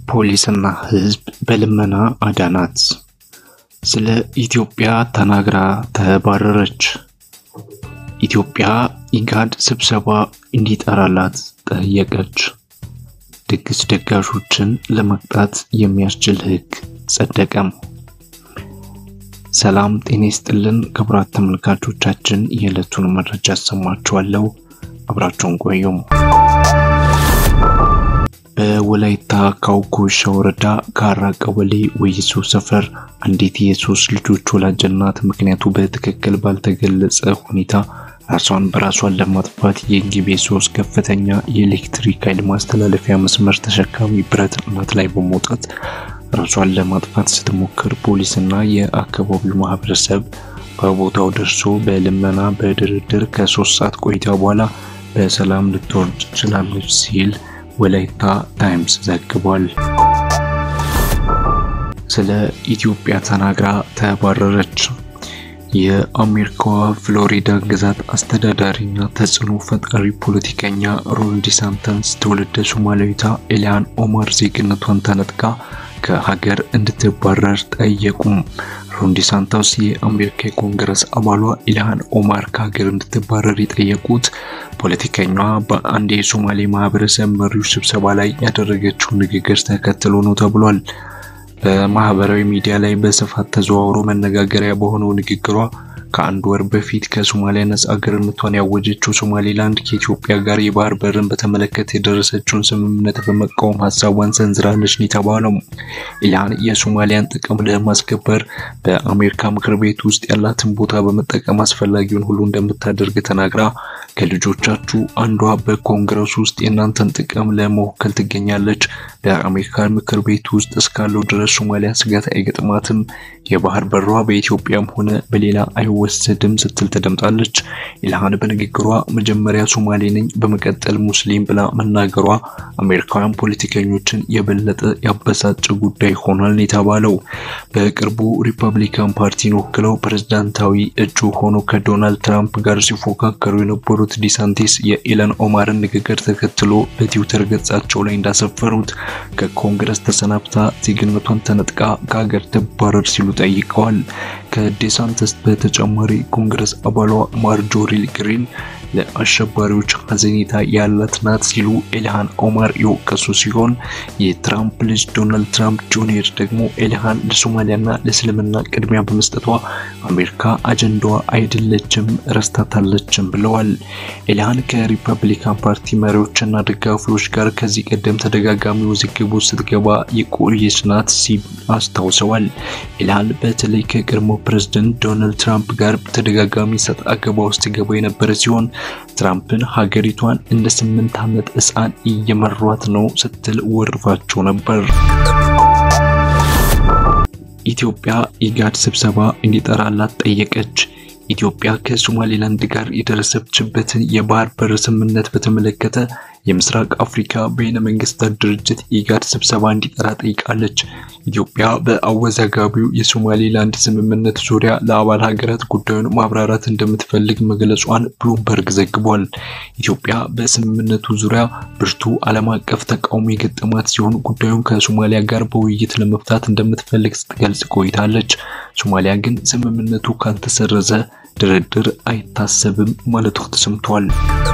ፖሊስና ሕዝብ በልመና አዳናት። ስለ ኢትዮጵያ ተናግራ ተባረረች። ኢትዮጵያ ኢጋድ ስብሰባ እንዲጠራላት ጠየቀች። ድግስ ደጋሾችን ለመቅጣት የሚያስችል ሕግ ጸደቀም። ሰላም ጤና ይስጥልን ክቡራት ተመልካቾቻችን፣ የዕለቱን መረጃ አሰማችኋለሁ። አብራችሁን ቆዩም። በወላይታ ካውኮሻ ወረዳ ካራ ቀበሌ ወይሶ ሰፈር አንዲት የሶስት ልጆች ወላጅ እናት ምክንያቱ በትክክል ባልተገለጸ ሁኔታ ራሷን በራሷን ለማጥፋት የጊቤ ሶስት ከፍተኛ የኤሌክትሪክ ኃይል ማስተላለፊያ መስመር ተሸካሚ ብረት እናት ላይ በመውጣት ራሷን ለማጥፋት ስትሞክር ፖሊስና የአካባቢው ማህበረሰብ በቦታው ደርሶ በልመና በድርድር ከሶስት ሰዓት ቆይታ በኋላ በሰላም ልትወርድ ችላለች ሲል ወላይታ ታይምስ ዘግቧል። ስለ ኢትዮጵያ ተናግራ ተባረረች። የአሜሪካዋ ፍሎሪዳ ግዛት አስተዳዳሪና ተጽዕኖ ፈጣሪ ፖለቲከኛ ሮን ዲሳንተንስ ትውልደ ሶማሊያዊቷ ኤልያን ኦማር ዜግነቷን ተነጥቃ ከሀገር እንድትባረር ጠየቁም። ሮን ዲሳንቶስ የአሜሪካ የኮንግረስ አባሏ ኢልሃን ኦማር ከሀገር እንድትባረር የጠየቁት ፖለቲከኛዋ በአንድ የሶማሌ ማህበረሰብ መሪዎች ስብሰባ ላይ ያደረገችውን ንግግር ተከትሎ ነው ተብሏል። በማህበራዊ ሚዲያ ላይ በስፋት ተዘዋውሮ መነጋገሪያ በሆነው ንግግሯ ከአንድ ወር በፊት ከሶማሊያ ነጻ አገርነቷን ያወጀችው ሶማሌላንድ ከኢትዮጵያ ጋር የባህር በርን በተመለከተ የደረሰችውን ስምምነት በመቃወም ሀሳቧን ሰንዝራለች ነው የተባለው። ኢልሃን የሶማሊያን ጥቅም ለማስከበር በአሜሪካ ምክር ቤት ውስጥ ያላትን ቦታ በመጠቀም አስፈላጊውን ሁሉ እንደምታደርግ ተናግራ ከልጆቻችሁ አንዷ በኮንግረስ ውስጥ የእናንተን ጥቅም ለመወከል ትገኛለች። በአሜሪካ ምክር ቤት ውስጥ እስካለው ድረስ ሶማሊያ ስጋት አይገጥማትም። የባህር በሯ በኢትዮጵያም ሆነ በሌላ አይወሰድም ስትል ተደምጣለች። ኢልሃን በንግግሯ መጀመሪያ ሶማሌ ነኝ፣ በመቀጠል ሙስሊም ብላ መናገሯ አሜሪካውያን ፖለቲከኞችን የበለጠ ያበሳጨ ጉዳይ ሆኗል የተባለው በቅርቡ ሪፐብሊካን ፓርቲን ወክለው ፕሬዝዳንታዊ እጩ ሆኖ ከዶናልድ ትራምፕ ጋር ሲፎካከሩ የነበሩት ዲሳንቲስ የኢለን ኦማርን ንግግር ተከትሎ በትዊተር ገጻቸው ላይ እንዳሰፈሩት ከኮንግረስ ተሰናብታ ዜግነቷን ተነጥቃ ከሀገር ትባረር ሲሉ ጠይቀዋል። ከዲሳንቲስ በተጨማሪ ኮንግረስ አባሏ ማርጆሪ ግሪን ለአሸባሪዎች ሐዘኔታ ያላት ናት ሲሉ ኢልሃን ኦማር የወቀሱ ሲሆን የትራምፕ ልጅ ዶናልድ ትራምፕ ጁኒየር ደግሞ ኢልሃን ለሶማሊያና ለእስልምና ቅድሚያ በመስጠቷ አሜሪካ አጀንዳዋ አይደለችም ረስታታለችም ብለዋል። ኢልሃን ከሪፐብሊካን ፓርቲ መሪዎችና ደጋፊዎች ጋር ከዚህ ቀደም ተደጋጋሚ ውዝግብ ውስጥ ስትገባ የቆየች ናት ሲል አስታውሰዋል። ኢልሃን በተለይ ከቀድሞ ፕሬዝደንት ዶናልድ ትራምፕ ጋር ተደጋጋሚ ሰጥ አገባ ውስጥ ገባ የነበረ ሲሆን ትራምፕን ሀገሪቷን እንደ ስምንት ዓመት ሕፃን እየመሯት ነው ስትል ወርፋቸው ነበር። ኢትዮጵያ ኢጋድ ስብሰባ እንዲጠራላት ጠየቀች። ኢትዮጵያ ከሶማሌላንድ ጋር የደረሰችበትን የባህር በር ስምምነት በተመለከተ የምስራቅ አፍሪካ በይነ መንግስታት ድርጅት ኢጋድ ስብሰባ እንዲጠራ ጠይቃለች። ኢትዮጵያ በአወዛጋቢው የሶማሌላንድ ስምምነት ዙሪያ ለአባል ሀገራት ጉዳዩን ማብራራት እንደምትፈልግ መግለጿን ብሉምበርግ ዘግቧል። ኢትዮጵያ በስምምነቱ ዙሪያ ብርቱ ዓለም አቀፍ ተቃውሞ የገጠማት ሲሆን ጉዳዩን ከሶማሊያ ጋር በውይይት ለመፍታት እንደምትፈልግ ስትገልጽ ቆይታለች። ሶማሊያ ግን ስምምነቱ ካልተሰረዘ ድርድር አይታሰብም ማለቱ ተሰምቷል።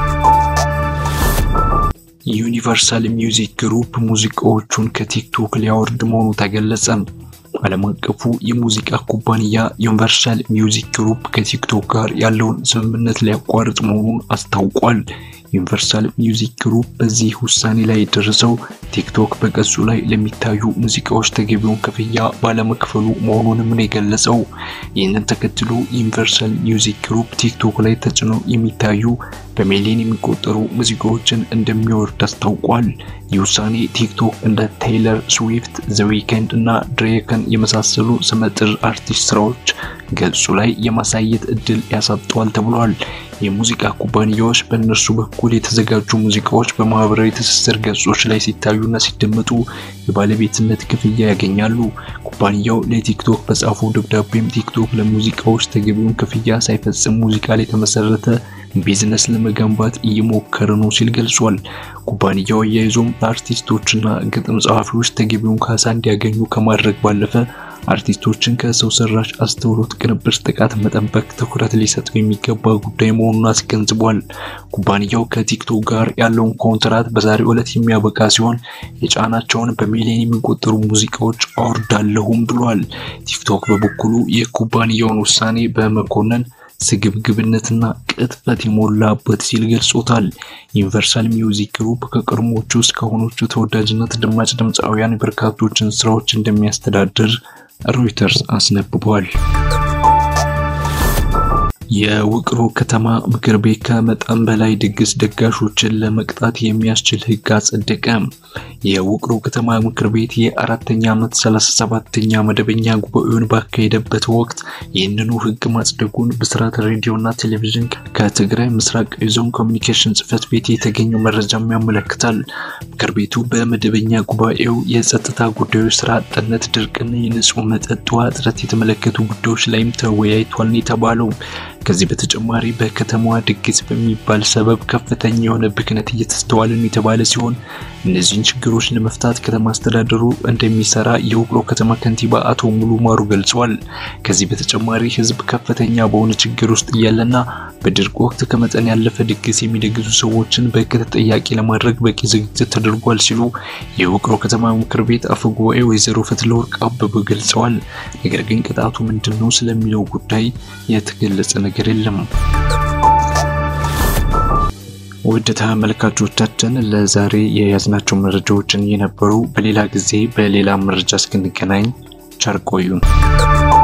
ዩኒቨርሳል ሚውዚክ ግሩፕ ሙዚቃዎቹን ከቲክቶክ ሊያወርድ መሆኑ ተገለጸ። ዓለም አቀፉ የሙዚቃ ኩባንያ ዩኒቨርሳል ሚውዚክ ግሩፕ ከቲክቶክ ጋር ያለውን ስምምነት ሊያቋርጥ መሆኑን አስታውቋል። ዩኒቨርሳል ሚውዚክ ግሩፕ በዚህ ውሳኔ ላይ የደረሰው ቲክቶክ በገጹ ላይ ለሚታዩ ሙዚቃዎች ተገቢውን ክፍያ ባለመክፈሉ መሆኑንም ነው የገለጸው። ይህንን ተከትሎ ዩኒቨርሳል ሚውዚክ ግሩፕ ቲክቶክ ላይ ተጭነው የሚታዩ በሚሊዮን የሚቆጠሩ ሙዚቃዎችን እንደሚወርድ አስታውቋል። ይህ ውሳኔ ቲክቶክ እንደ ቴይለር ስዊፍት፣ ዘ ዊከንድ እና ድሬክን የመሳሰሉ ስመጥር አርቲስት ስራዎች ገጹ ላይ የማሳየት እድል ያሳጠዋል ተብሏል። የሙዚቃ ኩባንያዎች በእነርሱ በኩል የተዘጋጁ ሙዚቃዎች በማህበራዊ ትስስር ገጾች ላይ ሲታዩና ሲደመጡ የባለቤትነት ክፍያ ያገኛሉ። ኩባንያው ለቲክቶክ በጻፈው ደብዳቤም ቲክቶክ ለሙዚቃዎች ተገቢውን ክፍያ ሳይፈጽም ሙዚቃ ላይ የተመሰረተ ቢዝነስ ለመገንባት እየሞከረ ነው ሲል ገልጿል። ኩባንያው አያይዞም ለአርቲስቶችና ግጥም ጸሐፊዎች ተገቢውን ካሳ እንዲያገኙ ከማድረግ ባለፈ አርቲስቶችን ከሰው ሰራሽ አስተውሎት ቅንብር ጥቃት መጠበቅ ትኩረት ሊሰጠው የሚገባ ጉዳይ መሆኑን አስገንዝቧል። ኩባንያው ከቲክቶክ ጋር ያለውን ኮንትራት በዛሬው ዕለት የሚያበቃ ሲሆን የጫናቸውን በሚሊዮን የሚቆጠሩ ሙዚቃዎች አወርዳለሁም ብሏል። ቲክቶክ በበኩሉ የኩባንያውን ውሳኔ በመኮነን ስግብግብነትና ቅጥፈት የሞላበት ሲል ገልጾታል። ዩኒቨርሳል ሚውዚክ ግሩፕ ከቀድሞዎቹ እስካሁኖቹ ተወዳጅና ተደማጭ ድምፃውያን በርካቶችን ስራዎች እንደሚያስተዳድር ሮይተርስ አስነብቧል። የውቅሮ ከተማ ምክር ቤት ከመጠን በላይ ድግስ ደጋሾችን ለመቅጣት የሚያስችል ሕግ አጸደቀ። የውቅሮ ከተማ ምክር ቤት የአራተኛ ዓመት 37ኛ መደበኛ ጉባኤውን ባካሄደበት ወቅት ይህንኑ ሕግ ማጽደቁን ብስራት ሬዲዮና ቴሌቪዥን ከትግራይ ምስራቅ ዞን ኮሚኒኬሽን ጽሕፈት ቤት የተገኘው መረጃም ያመለክታል። ምክር ቤቱ በመደበኛ ጉባኤው የጸጥታ ጉዳዮች፣ ስራ አጥነት፣ ድርቅና የንጹህ መጠጥ ውሃ እጥረት የተመለከቱ ጉዳዮች ላይም ተወያይቷል የተባለው ከዚህ በተጨማሪ በከተማዋ ድግስ በሚባል ሰበብ ከፍተኛ የሆነ ብክነት እየተስተዋለ ነው የተባለ ሲሆን እነዚህን ችግሮች ለመፍታት ከተማ አስተዳደሩ እንደሚሰራ የውቅሮ ከተማ ከንቲባ አቶ ሙሉ ማሩ ገልጿል። ከዚህ በተጨማሪ ህዝብ ከፍተኛ በሆነ ችግር ውስጥ እያለና በድርቅ ወቅት ከመጠን ያለፈ ድግስ የሚደግሱ ሰዎችን በሕግ ተጠያቂ ለማድረግ በቂ ዝግጅት ተደርጓል ሲሉ የውቅሮ ከተማ ምክር ቤት አፈ ጉባኤ ወይዘሮ ፈትለወርቅ አበበ ገልጸዋል። ነገር ግን ቅጣቱ ምንድን ነው ስለሚለው ጉዳይ የተገለጸ ነገር የለም። ውድ ተመልካቾቻችን ለዛሬ የያዝናቸው መረጃዎችን የነበሩ፣ በሌላ ጊዜ በሌላ መረጃ እስክንገናኝ ቸር ቆዩን።